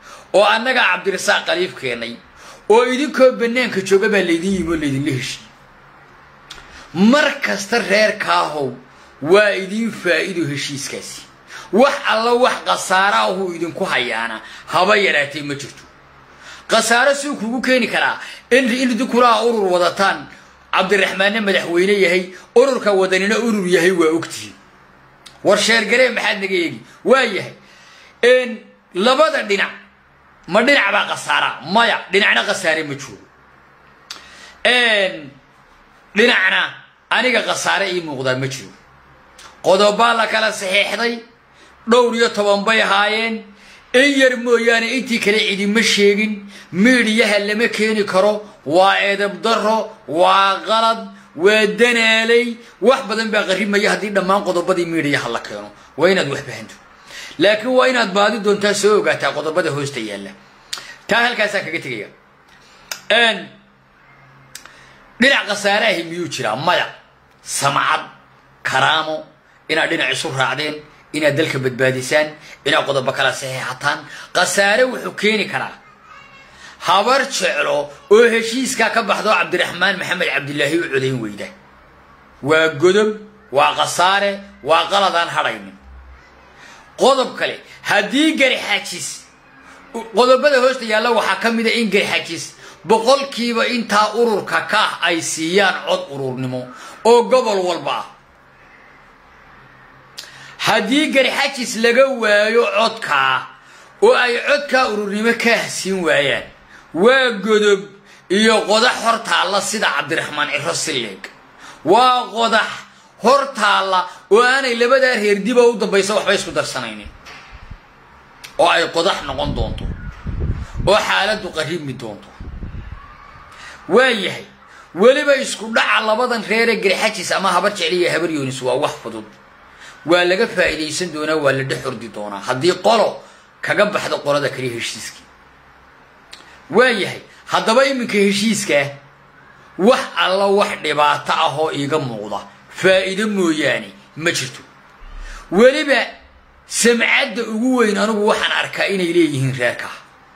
oo annagaa cabdirasaaq khaliif keenay oo idinkoo bannaanka jooga baa laydin yimi oo laydinla heshiy mar kasta reerkaahow waa idiin faa'iido heshiiskaasi wax alla wax khasaara ahuu idinku hayaana haba yaraatay ma jirto khasaaro suu kugu keeni karaa in idinkulaha urur wadataan cabdiraxmaanne madaxweyne yahay ururka wadanina urur yahay waa ogtihiin war sheergaree maxaad naga eegi waa yahay labada dhinac ma dhinac baa khasaara maya dhinacna khasaare ma joogo dhinacna aniga khasaare ii muuqdaa ma jiro qodobaa la kala saxiixday dhowr iyo toban bay ahaayeen in yar mooyaane intii kale cidima sheegin miidhiyaha lama keeni karo waa edab daro waa qalad waa danaalay wax badan baa qarrimaya haddii dhammaan qodobadii miidhiyaha la keeno waa inaad wax fahanto laakiin waa inaad baadi doontaa soo ogaataa qodobada hoosta yaalla taa halkaasaan kaga tegaya dhinac khasaaraahi miyuu jiraa maya samcad karaamo inaad dhinac isu raacdeen inaad dalka badbaadisaan inaad qodobo kala saxiixataan khasaare wuxuu keeni karaa habar jeclo oo heshiiskaa ka baxdo cabdiraxmaan maxamed cabdilaahi u codayn weyda waa godob waa khasaare waa qaladaan hadhaynin qodob kale haddii garxajis qodobada hoosta yaalla waxaa ka mida in garxajis boqolkiiba intaa ururka ka ah ay siiyaan cod ururnimo oo gobol walba ah haddii garxajis laga waayo codkaa oo ay codkaa ururnimo ka hasiin waayaan waa godob iyo qodax hor taalla sida cabdiraxmaan ciro silleeg waa qodax hor taalla oo aanay labadaa reer diba u dambaysa waxba isku darsanaynin oo ay qodax noqon doonto oo xaaladdu qarribmi doonto waa yahay weliba isku dhaca labadan reere garxajis ama habar jecliya habar yoonis waa wax fudud waa laga faa'iidaysan doonaa waa la dhex ordi doonaa haddii qolo kaga baxdo qolada kale heshiiskii waa yahay haddaba iminka heshiiskaa wax alla wax dhibaato ah oo iiga muuqda faa'iido mooyaane ma jirto weliba samcadda ugu weyn anigu waxaan arkaa inay leeyihiin reerkaa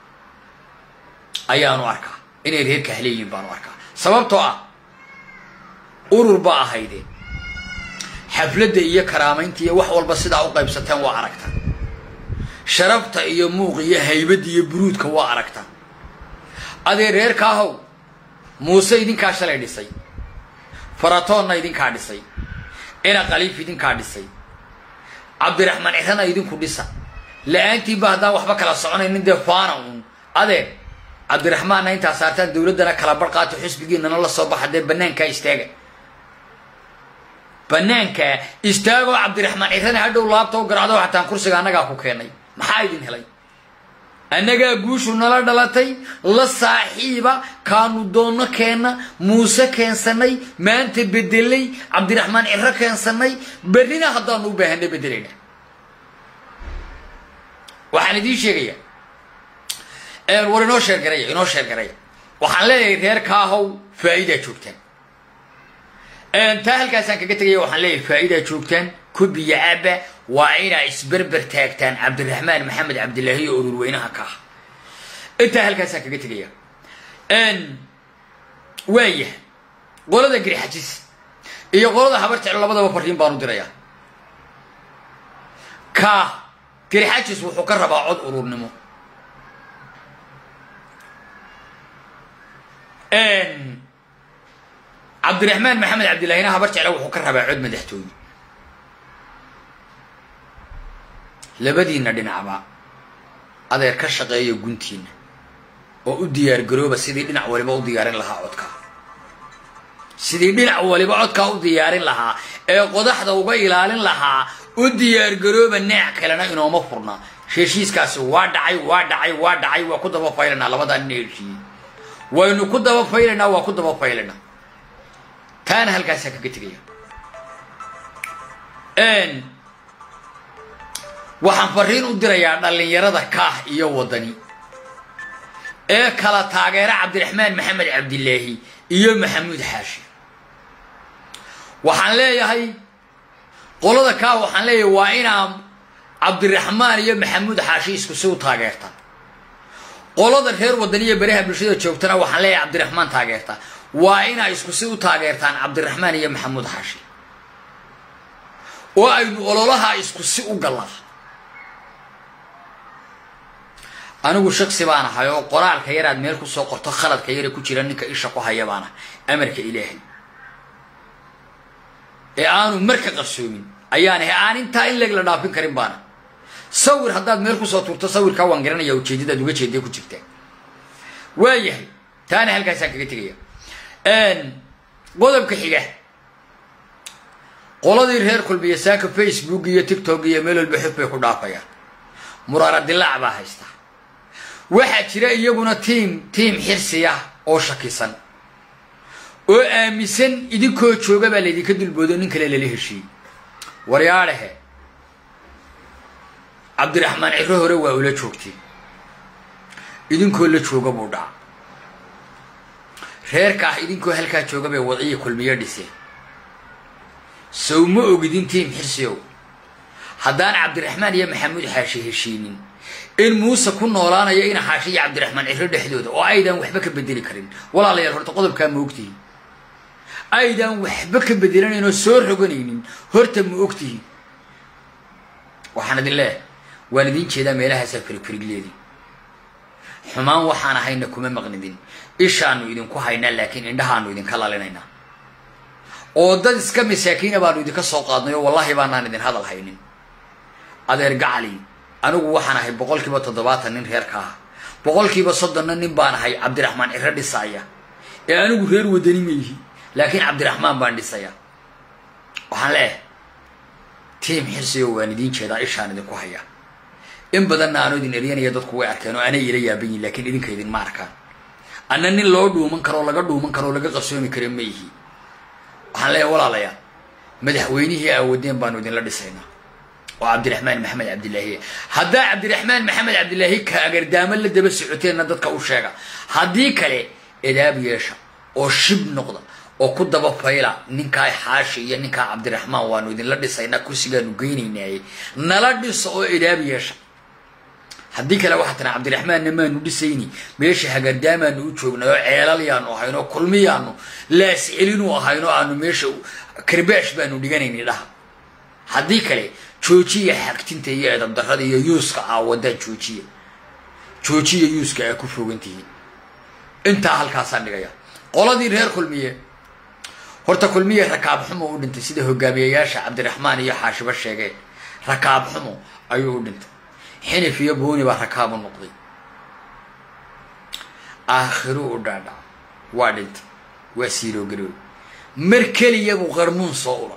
ayaanu arkaa inay reerkaah leeyihiin baanu arkaa sababtoo ah urur ba ahaydeen xafladda iyo karaamaynta iyo wax walba sidaa u qaybsateen waa aragtaan sharafta iyo muuq iyo haybadda iyo buruudka waa aragtaan adee reerkaahow muuse idinkaa shalay dhisay faratoonna idinkaa dhisay ina khaliif idinkaa dhisay cabdiraxmaan cirana idinku dhisa la-aantiinba haddaan waxba kala soconaynin dee faana uun adee cabdiraxmaanna intaa saartaan dowladdana kala barqaato xisbigiinana la soo baxa dee banaankaa istaaga banaankaa istaagoo cabdiraxmaan cirana hadhow laabta u garacdo xataan kursiga annagaa ku keenay maxaa idin helay annagaa guushu nala dhalatay la saaxiiba kaanu doonno keenna muuse keensanay maanta bedelay cabdiraxmaan ciro keensanay berrina haddaanu u baahanay bedelayna waxaan idiin sheegaya war inoo sheergaraya inoo sheergaraya waxaan leeyahay reer kaahow faa'iidaa joogtaan taa halkaasaan kaga tegaya waxaan leeyahay faa'iidaa joogtaan kubiya caaba waa inaa isberber taagtaan cabdiraxmaan maxamed cabdilaahi oo ururweynaha ka ah intaa halkaasaan kaga tegaya waayahay qolada garixajis iyo qolada habar jeclo labadaba fariin baanu dirayaa ka garixajis wuxuu ka rabaa cod ururnimo cabdiraxmaan maxamed cabdilaahina habar jeclo wuxuu ka rabaa cod madaxtooye labadiinna dhinacba adeer ka shaqeeya guntiinna oo u diyaargarooba sidii dhinac waliba u diyaarin lahaa codkaa sidii dhinac waliba codkaa u diyaarin lahaa ee qodaxda uga ilaalin lahaa u diyaargarooba neec kalena inooma furna heshiiskaasi waa dhacay waa dhacay waa dhacay waa ku daba faylanaa labadaa nin heshiiyey waynu ku daba faylanaa waa ku daba faylanaa taana halkaasaa kaga tegaya waxaan fariin u dirayaa dhallinyarada kaah iyo waddani ee kala taageera cabdiraxmaan maxamed cabdilaahi iyo maxamuud xaashi waxaan leeyahay qolada kaah waxaan leeyahay waa inaa cabdiraxmaan iyo maxamuud xaashi isku si u taageertaan qolada reer wadaniya beraha bulshada joogtana waxaan leeyahay cabdiraxmaan taageerta waa inaa isku si u taageertaan cabdiraxmaan iyo maxamuud xaashi oo aynu ololaha isku si u gallaa anigu shaksi baan ahay oo qoraalka yaraad meel kusoo qorto khaladka yare ku jira ninka isha ku haya baana amarka ilaahay ee aanu marka qarsoomin ayaan ahay aan intaa in leeg la dhaafin karin baana sawir haddaad meel kusoo tuurto sawirkaa waan garanaya ujeedadaad uga jeedee ku jirta waayahay taana halkaasaan kaga tegaya qodobka xiga qoladii reer kulmiya saaka facebook iyo tiktok iyo meel walba xog bay ku dhaafayaan muraara dilaac baa haysta waxaa jira iyaguna tiim tiim xirsi ah oo shakisan oo aaminsan idinkoo jooga baa laydinka dulboodo nin kale lala heshiiyey waryaadhahe cabdiraxmaan ciro hore waa ula joogtay idinkoo la jooga buu dhaca reerka ah idinkoo halkaa jooga bay wadciya kulmiyo dhiseen sow ma ogidin tiim xirsiyow haddaan cabdiraxmaan iyo maxamuud xaashi heshiinin in muuse ku noolaanayo ina xaashi iyo cabdiraxmaan ciro dhexdooda oo aydaan waxba ka bedeli karin walaalayaal horta qodobkaa ma ogtihin aydaan waxba ka bedelanayn oo soo roganaynin horta ma ogtihin waxaan idin leehay waan idin jeedaa meelahaasaa firigfirigleedii xumaan waxaan ahayna kuma maqnidin ishaanu idinku haynaa laakiin indhahaanu idinka lalinaynaa oo dad iska masaakiina baanu idinka soo qaadnay oo wallaahi baanaan idin hadal haynin adeer gacali anigu waxaan ahay boqolkiiba toddobaatan nin reerka ah boqolkiiba soddonna nin baan ahay cabdiraxmaan ciro dhisaya ee anigu reer wadani ma yihi laakiin cabdiraxmaan baan dhisaya waxaan leeyahay tiim xirsiyo waan idiin jeedaa ishaan idinku haya in badanna aanu idin eryanaya dadku way arkeen oo anay ila yaaban yihin lakiin idinka idin ma arkaan anna nin loo dhuuman karo laga dhuuman karo laga qarsoomi kara ma yihi waxaan leeyahay walaalayaal madaxweynihii aawadeen baanu idinla dhisaynaa oo cabdiraxmaan maxamed cabdilaahi haddaa cabdiraxmaan maxamed cabdilaahi kaagardaamo la daba socoteenna dadka u sheega haddii kale edaab yeesha oo shib noqda oo ku daba fayla ninkaa xaashi iyo ninkaa cabdiraxmaan waanu idinla dhisaynaa kursigaanu geynaynaaye nala dhisa oo edaab yeesha haddii kale waxaa tana cabdiraxmaanna maanu dhisayni meesha hagardaamaanu u joognay oo ceelalyaanu ahayn oo kulmiyaanu laas celinu ahayn oo aanu meesha karbaash baanu dhiganayni dhaha haddii kale joojiya xagtinta iyo edabdarada iyo yuuska ah waddaa joojiya joojiya yuuska aa ku fogan tihiin intaa halkaasaan dhigaya qoladii reer kulmiye horta kulmiye rakaab xumo u dhintay sida hogaamiyayaasha cabdiraxmaan iyo xaashibo sheegeen rakaab xumo ayuu u dhintay xinif iyo booni baa rakaab u noqday aakhiruu u dhaadhac waa dhintay waa siiroo garooy mar keliyabuu qarmuun soo ula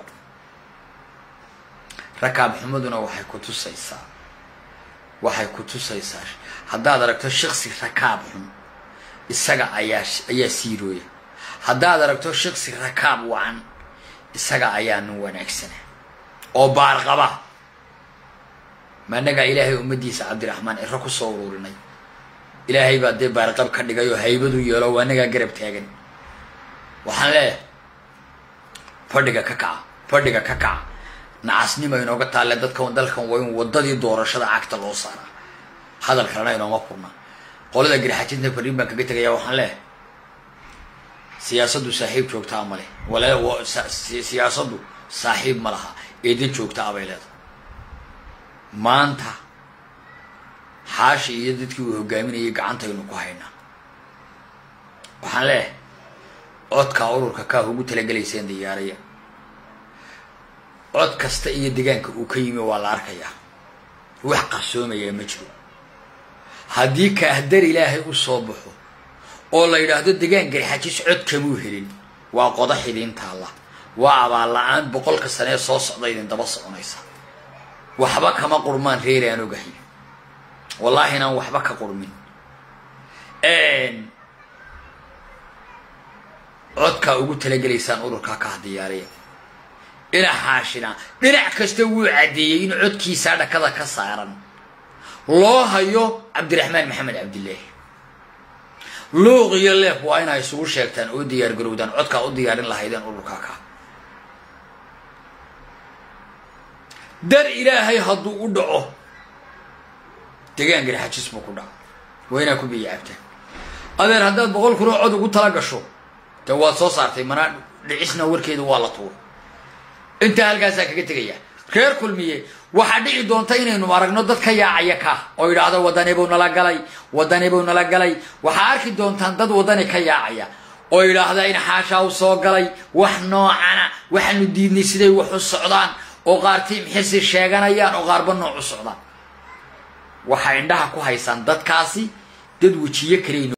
rakaab xumaduna waxay ku tusaysaa waxay ku tusaysaa haddaad aragto shaksi rakaab xun isaga ayaa ayaa siirooya haddaad aragto shaksi rakaab wacan isaga ayaa nin wanaagsana oo baarqaba maanagaa ilaahay ummaddiisa cabdiraxmaan ciro ku soo ururinay ilaahay baa dee baarqab ka dhigay oo haybadu yeelo waa anagaa garab taagan waxaan leeyahay fadhiga ka kaca fadhiga ka kaca nacasnima inooga taalle dadkan dalkan waa in wadadii doorashada cagta loo saaraa hadal kalena inooma furna qolada garxajinta fariin baan kaga tegaya waxaan leeyahay siyaasaddu saaxiib joogtaa ma leh wala siyaasaddu saaxiib ma laha eedan joogtaa bay leedahay maanta xaashi iyo dadkii uu hogaaminayay gacantaynu ku haynaa waxaan leeyahay codkaa ururka kaa ugu talagelayseen diyaaraya cod kasta iyo degaanka uu ka yimi waa la arkayaa wax qarsoomayaa ma jiro haddii kaahdar ilaahay u soo baxo oo la yidhaahdo degaan garxajis cod kamuu helin waa qodax idiin taalla waa abaal la-aan boqolka sanee soo socda idin daba soconaysa waxba kama qurmaan reer aan ogahay wallaahi inaan waxba ka qurmin codkaa ugu talagelaysaan ururkaa kaa diyaariya dhinac xaashina dhinac kasta wuu caddeeyey in codkiisaa dhakada ka saaran loo hayo cabdiraxmaan maxamed cabdilaahi luuq iyo leef waa inay isugu sheegtaan oo diyaar garowdaan codkaa u diyaarin lahaydeen ururkaa ka dar ilaahay hadduu u dhaco degaan garxajis buu ku dhaco waa inaad ku biyo cabtaan adeer haddaad boqol kun oo cod ugu tala gasho dee waad soo saartay mana dhicisna warkeedu waa la tuura intaa halkaasaa kaga tegaya reer kulmiye waxaa dhici doonta inaynu aragno dad ka yaacaya ka oo yidhaahdo wadani buu nala galay wadani buu nala galay waxaa arki doontaan dad wadani ka yaacaya oo yidhaahda in xaashaa u soo galay wax noocana waxaanu diidnay siday wax u socdaan oo qaar tiim xirsi sheeganayaan oo qaarba nooc u socdaan waxay indhaha ku haysaan dadkaasi dad wejiyo kaleyn